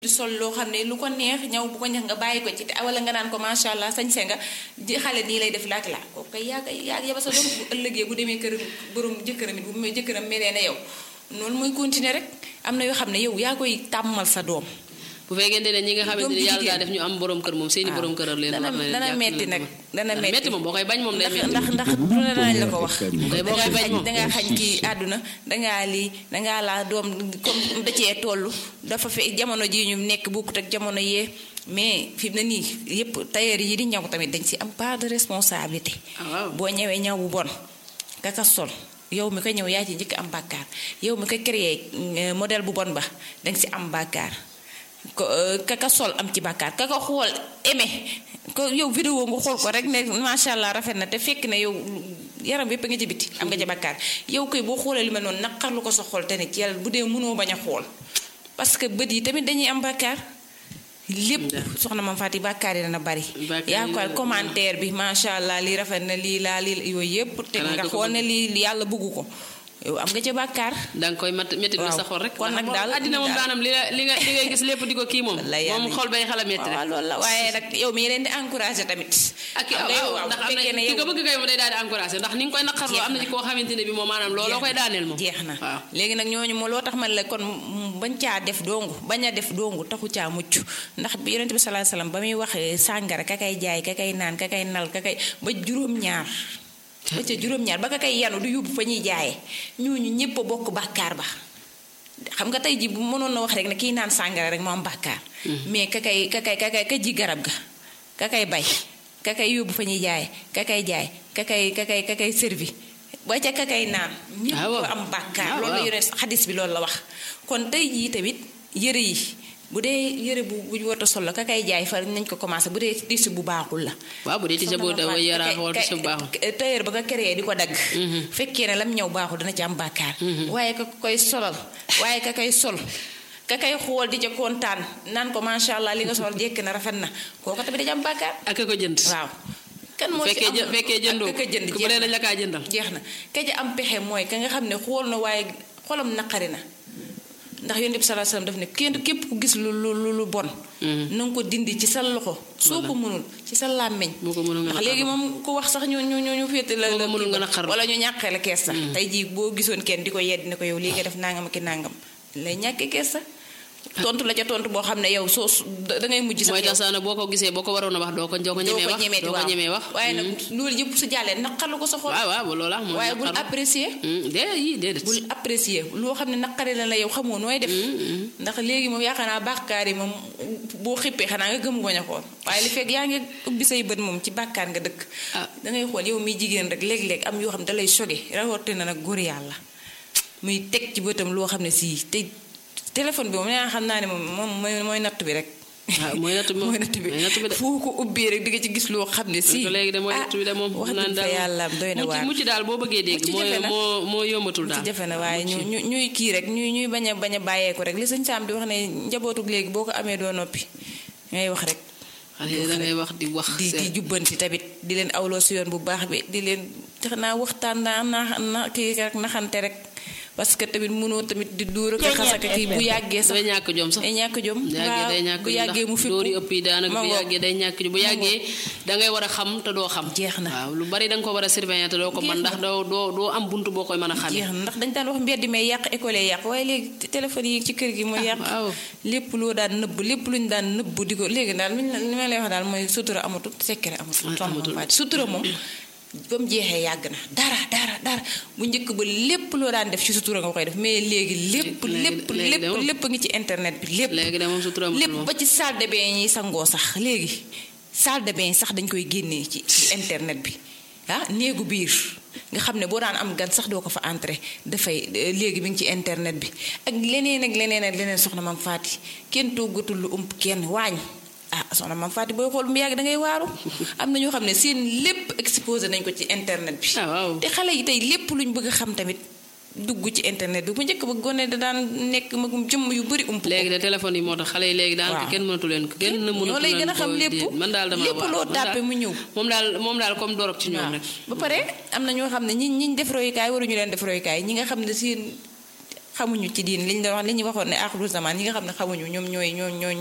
di sol loo xam ne lu ko neex ñaw bu ko neex nga bàyyi ko ci te wala nga naan ko macha allah sañse nga di xale nii lay def laak laa kooku kay yaa koy yaa yaba sa doom bu ëllëgee bu demee kër borom jëkkëram it bu mu jëkkëram melee na yow noonu mooy continuer rek am na yoo xam ne yow yaa koy tàmmal sa doom bu fekkente ne ñi nga xamante ne yàlla daa def ñu am borom kër moom seeni borom këral leen dana dana metti nag dana metti metti moom boo koy bañ moom day metti ndax ndax du ne danañ la ko wax day boo koy bañ moom dangaa xañ kii àdduna dangaa lii dangaa laa doom comme da cee toll dafa fe jamono ji ñu nekk bokkut ak jamono yee mais fi mu ne nii yépp tailleur yi di ñaw tamit dañ si am part de responsabilité boo ñëwee ñaw bu bon kaka sol yow mi ko ñëw yaa ci njëkk am bàkkaar yow mi ko créé modèle bu bon ba danga si am bàkkaar ko kaka sol am ci bàkkaar kaka xool aimé ko yow vidéo nga xool ko rek ne macha allah rafet na te fekk ne yow yaram yépp nga ci biti am nga ci bàkkaar yow koy boo xoolee lu mel noonu naqarlu ko sa xool te ne ci yàlla bu dee mënoo bañ a xool parce que bët yi tamit dañuy am bàkkaar lépp soxna mam Faty bàkkaar yi dana bari yaa ko commentaire bi macha allah lii rafet na lii laa lii yooyu yépp te nga xool ne lii yàlla bëggu ko yow am nga ci bàkkaar danga koy mat métti lu sa xol rek kon nag daal àddina moom daanam li nga li nga li ngay gis lépp di ko kii moom moom xol bay xala métti rek waaw loolu la waaye nag yow mi leen di encouragé tamit ak waaw ndax am na ki ko bëgg kay moom day daal di encouragé ndax ni nga koy naqarloo am na ci koo xamante ne bi moom maanaam looloo koy daaneel moom jeex na waaw léegi nag ñooñu moo loo tax man la kon bañ caa def dongu bañ a def dongu taxu caa mucc ndax bi yonente bi sallallahu alayhi wasallam ba muy wax sàngara ka kay jaay ka kay naan ka kay nal ka kay ba juróom-ñaar ba ca juróom-ñaar ba ka kay yanu du yóbbu fa ñuy jaayee ñooñu ñépp a bokk bàkkaar ba xam nga tey ji bu mënoon na wax rek ne kii naan sàngara rek moo am bàkkaar mais ka kay ka kay ka kay ka ji garab ga ka kay bay ka kay yóbbu fa ñuy jaayee ka kay jaay ka kay ka kay ka kay servi ba ca ka kay naan ñépp am bàkkaar loolu la yore xadis bi loolu la wax kon tey jii tamit yëre yi bu dee yëre bu bu ñu war a sol la ka kay jaay fa nañ ko commencé bu dee tissu bu baaxul la. waaw bu dee tissu bu yaraax wala tissu bu baaxul. tailleur ba nga créé di ko dagg. fekkee ne lam ñëw baaxul dana ci am bàkkaar. waaye ka koy solal waaye ka koy sol. ka kay xool di ca kontaan naan ko macha allah li nga sol jekk na rafet na kooku tamit dañu am bàkkaar. ak ko jënd. waaw. kan moo ci am fekkee jëndoo ka jënd ku bu dee dañ la kaa jëndal. jeex na ka ca am pexe mooy ka nga xam ne xool na waaye xolam naqari na. ndax yonent bi sallallahu alayhi wasallam daf ne kenn képp ku gis lu lu lu bon. na nga ko dindi ci sa loxo. soo ko mënul ci sa làmmiñ. ndax léegi moom ku wax sax ñu ñu ñu ñu féete la la wala ñu ñàkkee la kees sax. tey jii boo gisoon kenn di ko yedd ne ko yow lii nga def nangam ak nangam lay ñàkkee kees sax. tontu la ca tontu boo xam ne yow soo da ngay mujj sax mooy tax sax boo ko gisee boo ko waroon a wax doo ko doo ko ñemee wax doo ko ñemee wax waaye nag loolu yëpp su jàllee naqalu ko sa xol waaw waaw loolu am waaye bul apprécier déedéet yi déedéet bul apprécier loo xam ne naqari la la yow xamoo nooy def ndax léegi moom yaakaar naa bàkkaar yi moom boo xippee xanaa nga gëm goñ a xool waaye li fekk yaa ngi ubbi say bët moom ci bàkkaar nga dëkk dangay xool yow miy jigéen rek léeg-léeg am yoo xam ne dalay choqué rawatina nag góor yàlla muy teg ci bëtam loo xam ne sii te téléphone bi moom nee xam naa ne moom moom mooy mooy natt bi rek. waaw mooy natt bi mooy natt bi foo ko ubbee rek di nga ci gis loo xam ne si. léegi de mooy natt bi de moom. wax dëgg fa yàlla doy na waar mucc daal boo bëggee dégg. moo moo moo yombatul daal. ci jafe na waaye ñu ñu ñuy kii rek ñuy ñuy bañ a bañ a bàyyeeku rek li sëñ Saam di wax ne njabootug léegi boo ko amee doo noppi ngay wax rek. xale da ngay wax di wax. di di jubbanti tamit di leen awloo si yoon bu baax bi di leen tax naa waxtaan naa na kii rek naxante rek parce que tamit mënoo tamit di dóor ak xasaka kii bu yàggee sax day ñàkk jom sax day ñàkk jom day ñàkk bu yàggee mu dóor yi ëpp yi daanaka bu yàggee day ñàkk jom bu yàggee dangay war a xam te doo xam jeex na waaw lu bari danga ko war a surveiller te doo ko mën ndax doo doo doo am buntu boo koy mën a xamee jeex na ndax dañ daan wax mbedd may yàq école yi yàq waaye léegi téléphone yi ci kër gi mooy yàq lépp loo daan nëbb lépp luñ daan nëbb di ko léegi daal li ma lay wax daal mooy sutura amatul secret amatul sutura moom ba mu jeexee yàgg na dara dara dara bu njëkk ba lépp loo daan def ci sutura nga koy def mais léegi lépp lépp lépp lépp ngi ci internet bi lépp lépp ba ci salle de bain yi sangoo sax léegi salle de bain sax dañ koy génnee ci ci internet bi ah néegu biir nga xam ne boo daan am gan sax doo ko fa entrer dafay léegi mi ngi ci internet bi ak leneen ak leneen ak leneen soxna Mame Faty kenn toggatul lu ump kenn waañ ah soxna Mame Faty booy xool mu yàgg da ngay waaru am na ñoo xam ne seen lépp exposé nañ ko ci internet bi. te xale yi tey lépp luñ bëgg a xam tamit dugg ci internet bi bu njëkk ba gone da daan nekk magum jëmm yu bëri ump. léegi de téléphone yi moo tax xale yi léegi daanaka kenn mënatu leen ko. kenn mënatu leen ko lay gën a xam lépp man daal dama lépp loo tàppe mu ñëw. moom daal moom daal comme dorog ci ñoom rek. ba pare am na ñoo xam ne ñi ñi def royukaay waruñu leen def royukaay ñi nga xam ne seen xamuñu ci diin liñ la wax li ñu waxoon ne aaxiru zaman ñi nga xam ne xamuñu ñoom ñooy ñoo ñoo